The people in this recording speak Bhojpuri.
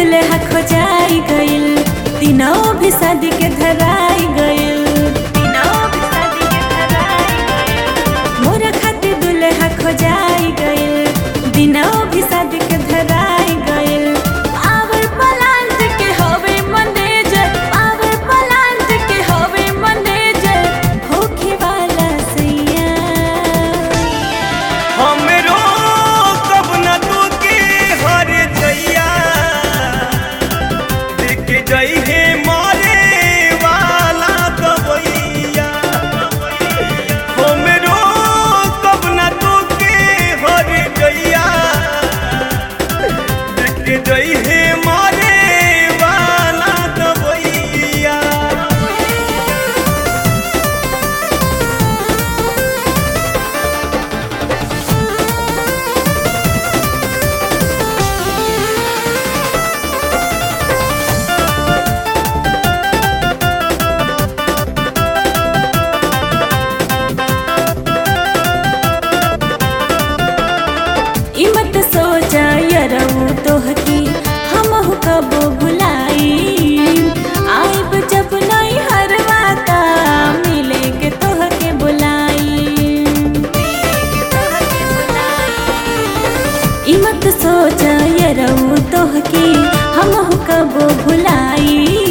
दुल्हा खोजाई गइल दिनों भी शादी के धराई गइल दिनों भी शादी के धराई गइल मोरा खातिर दुल्हा खोजाई गइल दिनों भी शादी के धराई गइल आवर पलांट के होवे मैनेजर आवर पलांट के होवे मैनेजर होखे वाला सैया हमरो कब न तू के हर जइया देख जई हे मारे वाला कबैया हमरो कब न तू के हर जइया देख जई हे मारे वाला कबैया ई मत सोचा यरऊ तोहकी हमहु कबो भुलाई आइब जब नहीं हरवाता मिले के तोहके बुलाई ई मत सोचा यरऊ तोहकी हमहु कबो भुलाई